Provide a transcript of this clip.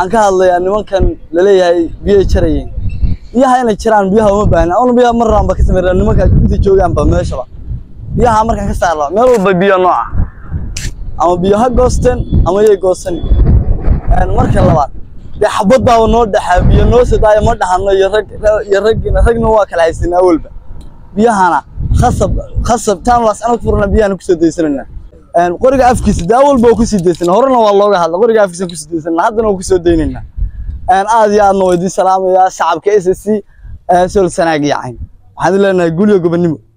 waxaan ka hadlayaa nimankan laleeyahay biyay jarayeen biyaha inay jiraan biyaha uma baahna awna biyaha mar raanba ka sameeyaa nimanka inta joogaanba meeshaba biyaha markaan ka saarla meel walba biyo nooca ama biyo ha goosteen ama yay goosan marka labaad dee xabad baaba noo dhexaa biyo noo sidaaya ma dhahano iyo rag iyo raggina ragna waa kala haysanaa awalba biyahana khasab khasab taan laas anag furna biyahana kusoo daysanayna qoriga afkiisa dee awalba waa kusii daysana horena waa looga hadla qoriga afkiisa kusii daysana haddana waa kusoo daynayna aad iyo aadna waa idiin salaamayaa shacabka s s c sol sanaag iyo cayn waxaan leenahay gulyo gobonimo